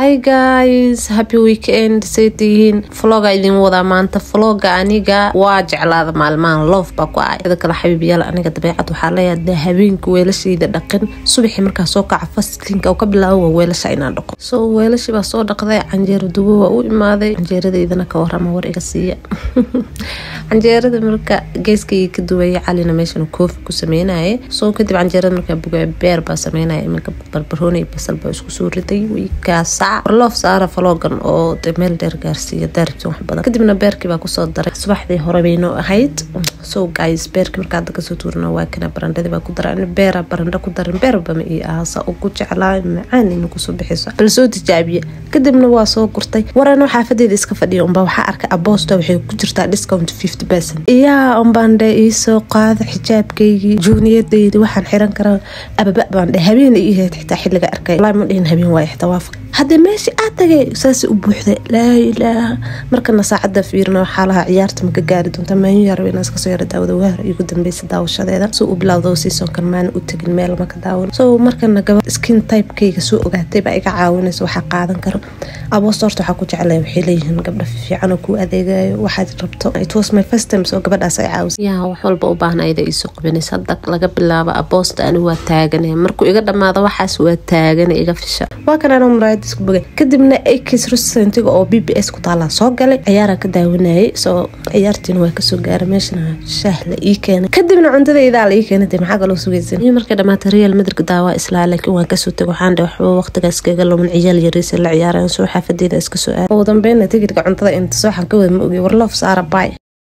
hi guys happy weekend say tihiin vloga idin wadaa maanta vloga aniga waa jeclaada maalmahan loof baa ku ahay sida kale xabiibyaal aniga dabeecad waxaa leeyahay habeenka weelashayda dhaqin subaxii markaa soo kaca fastinka oo ka bilaabo waa weelasha inaan dhaqo so weelashii baa soo dhaqday canjeero dubo waa u imaaday canjeeradaydana ka warama war iga siiya canjeerada marka geeskayga ka duwaya calina meeshan koofi ku sameynaya soo kadib canjeerada markaa bugaya beer baa sameynaya iminka barbarooni basal baa isku soo riday wiigaasac warloof saara faloogan oo de meel dheer gaarsiiya daaribsan wax badan kadibna beerkii baa kusoo daray subaxdii hore baynoo ahayd so guys beerkii markaa hadda kasoo tuurina waa kana barandhadii baa ku daray beera barandho ku darin beerba ma ii ahasa ugu jeclaa macaan ina kusoo bixiso bal soo tijaabiye kadibna waa soo gurtay warano xaafadeeda iska fadhiya unbaa waxaa arkay aboosta waxay ku jirtaa discount fifty percent iyaa unbaan dhe iisoo qaada xijaabkaygii juuniyadaydi waxaan xiran karaa ababa baan dhe habeen ii ahayd xitaa xilliga arkay walaa ma dhihin habeen waaye xitaa waafaq haddee meesha aad tagay saasay u buuxda laa ilaaha markana saacadda fiirina waxaa lahaa ciyaarta maka gaari doonta maayin yarab inaan iskasoo yara daawada waahar igu dambeysa daawashadeeda soo u bilowdo seasonkan maana u tegin meel maka daawan so markana gabad skin typekayga soo ogaatay baa iga caawinaysa waxaa qaadan karo aboosta horta waxaa ku jeclaya waxay leeyihiin gabdha fiican oo kuu adeegayo waxaad rabto it was my first time soo gabadhaas ay caawisa yaa wax walba u baahnaa ida iisoo qabinaysa hadda laga bilaabo aboosta ani waa taagane markuu iga dhammaado waxaas waa taagane iga fisha waa kan anoo muraayad isku bogay kadibna akis restaurantga oo b b s ku taalaa soo galay ciyaaraa ka daawanayay soo ciyaartiina waa kasoo gaaray meeshana shaah la ii keenay kadibna cuntadaydaa la ii keenay dee maxaa kaloo sugaysan iyo markay dhamaatay real madrid daawaa islaa laakiin waan kasoo tegay waxaan dhe waxba waqtigaas kaga lumin ciyaal yariisa la ciyaarayan soo xaafadeeda iska soo aad ugu dambeynna tigidhka cuntada inta sooxan ka wada ma ogey warloof saara baay